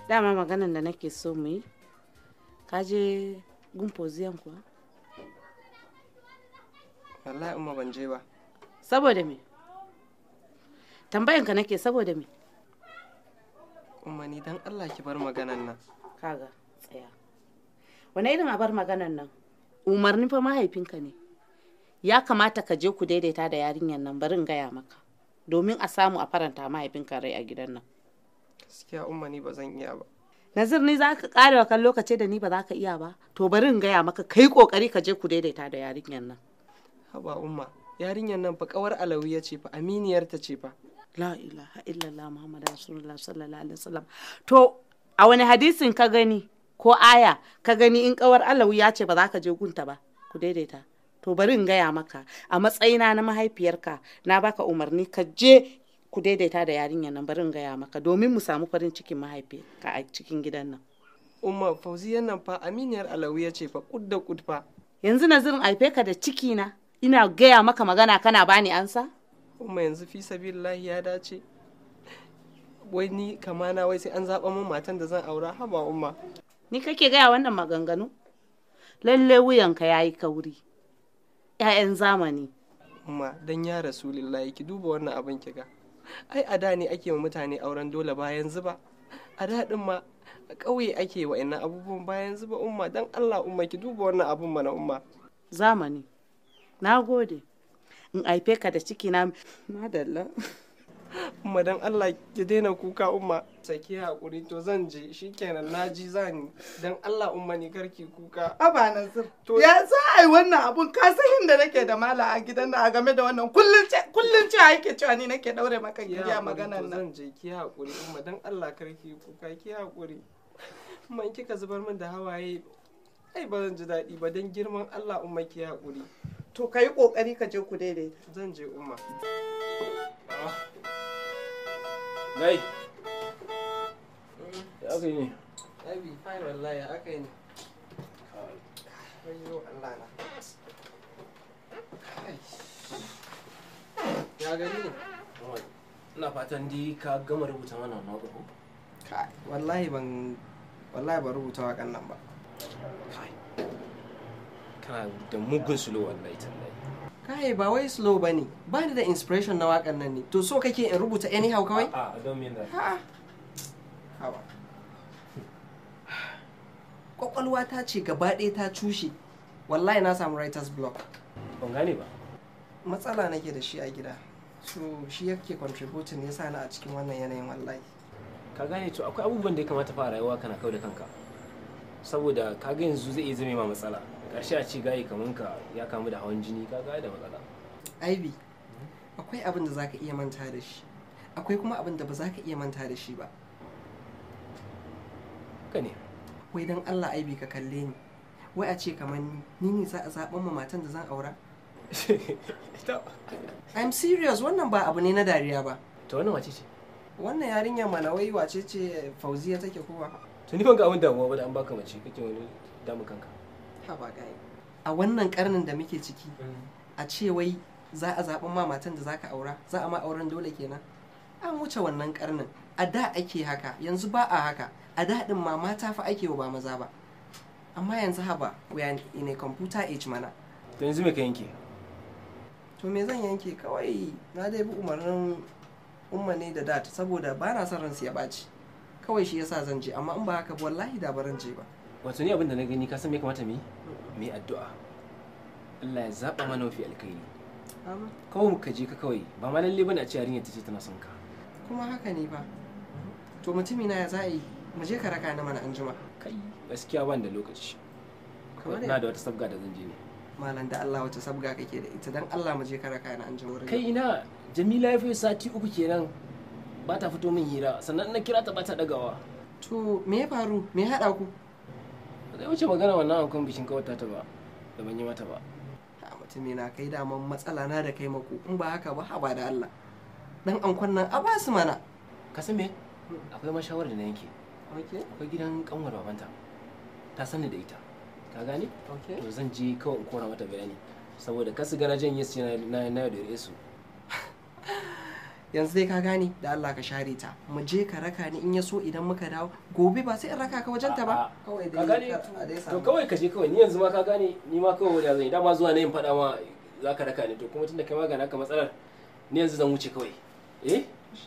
dama maganan da nake so mu yi ka je gun poziyan kuwa wallahi umma ban je ba saboda me tambayanka nake saboda me umma ni dan Allah ki bar maganan nan kaga tsaya wani irin abar maganan nan umarni fa mahaifinka ne ya kamata ka je ku daidaita da yarinyar nan bari in gaya maka domin a samu a faranta mahaifinka rai a gidan nan gaskiya umma ni ba zan iya ba nazir ni za ka kare kan lokaci da ni ba za ka iya ba to bari in gaya maka kai kokari ka je ku daidaita da yarinyar nan haba umma yarinyar nan fa kawar alawiya ce fa aminiyar ta ce fa la ilaha illallah muhammad rasulullah sallallahu alaihi wasallam to a wani hadisin ka gani ko aya ka gani in kawar alawi ya ce ba za ka je gunta ba ku daidaita to bari in gaya maka a matsayina na mahaifiyarka na baka umarni ka je ku daidaita da yarinyar nan bari in gaya maka domin mu samu farin cikin mahaifiyarka a cikin gidan nan umma fauziyan nan fa aminiyar alawiya ce fa kud da kud fa yanzu nazirin haife ka da ciki na ina gaya maka magana kana bani ansa umma yanzu fi sabilillahi ya dace wai ni kamana wai sai an zaɓa min matan da zan aura haba umma ni kake gaya wannan maganganu lalle wuyanka ya yi kauri ‘ya'yan zamani umma dan ya rasulillahi ki duba wannan abin ki ga ai a da ne ake wa mutane auren dole bayan zuba a da din ma a ƙauye ake wa ina abubuwan bayan zuba umma dan Allah umma ki duba wannan abun mana umma zamani na gode in haife ka da ciki na madalla umma dan Allah ki daina kuka umma saki hakuri to zan je shikenan naji zan dan Allah umma ni karki kuka Aba Nasir. Ya za a yi wannan abun ka san inda nake da mala a gidan da a game da wannan kullum ce kullum ce yake cewa ni nake daure maka ki gidiya haƙuri, maganan to nan. zan je ki hakuri umma dan Allah karki kuka ki hakuri umma in kika zubar min da hawaye ai ba zan ji daɗi ba dan girman Allah umma ki hakuri To ka yi kokari ka je ku daidaita. zan je umma Gai. Ya aka yi ne? Abi fine wallahi aka yi ne Wayyo Allah na Kai. ya gani ne Ina fatan dai ka gama rubuta mana wannan waƙar ko? Kai, wallahi ban wallahi ban rubuta waƙan nan ba Kai. Kana da mugun sulo wallahi tallahi. kai ba wai slow bane ba ni da inspiration na waƙan nan ne to so kake in rubuta anyhow kawai Ah, I don't mean that. ha hawa kwakwalwa ta ce gaba ɗaya ta cushe wallahi na samu writer's block Ban gane ba. matsala nake da shi a gida so shi yake contributing ya sa ni a cikin wannan yanayin wallahi Ka gane to akwai abubuwan da ya kamata fara rayuwa kana kau da kanka. Saboda ka ga yanzu zai iya zame ma matsala. Ƙarshe a ce gayi kaman ka ya kamu da hawan jini ka ga da matsala. Ivy, akwai abin da zaka iya manta da shi akwai kuma abin da ba za ka iya manta da shi ba Haka ne. wai dan Allah Ivy ka kalle ni wai a ce kamar ni ni ne za a zaɓan ma matan da zan aura Ita. I'm serious wannan ba abu ne na dariya ba To wannan wace ce? wannan yarinyar mana wai wace ce fauziya take kowa To ni ban ga abin damuwa ba da an baka mace kake wani damun kanka. ha ba gai a wannan karnin da muke ciki a ce wai za a zaɓi ma matan da zaka aura za a ma auren dole kenan an wuce wannan karnin a da ake haka yanzu ba a haka a da din ma mata fa ake wa ba maza ba amma yanzu haba we are in a computer age mana To yanzu me ka yanke? to me zan yanke kawai na dai bi umarnin umma ne da dat saboda ba na son ransu ya ɓaci kawai shi yasa zan je amma in ba haka ba wallahi da baran je ba Wato ni abin da na gani ka san me kamata mu yi? Mu yi addu'a. Allah ya zaba mana mafi alkhairi. Kawai mu ka je ka kawai ba ma lalle bane a ce yarinyar ta ce tana son ka. kuma haka ne ba to mutumi na ya za a yi mu je ka raka ni mana anjima Kai gaskiya ban da lokaci. Kamar Na da wata sabga da zan je ne. malam da Allah wace sabga kake da ita dan Allah mu je ka raka ni anjima wurin Kai ina Jamila ya fi sati uku kenan ba ta fito min hira sannan na kira ta ba ta dagawa. to me ya faru me ya haɗa ku Ba zai wuce magana wannan ankon bikin kawata ta ba da ban yi mata ba. ha mutumi na kai daman matsala na da kai mako in ba haka ba haba da Allah dan ankon nan a basu mana Ka san me? Akwai mashawarar da na yanke. okay Akwai gidan kanwar babanta. Ta sani da ita. Ka gane? okay to zan je kawai in kora mata bayani saboda kasu gana janye su na na na da su yanzu dai ka gane da Allah ka share ta mu je ka raka ni in ya so idan muka dawo gobe ba sai in raka ka wajen ta ba kawai ka dai gane kar a dai to samu kawai ka je kawai ni yanzu ma ka gane ni ma kawai wani zan yi dama zuwa ne in faɗa ma za ka raka ni to kuma tunda kai ma ga naka matsalar ni yanzu zan wuce kawai eh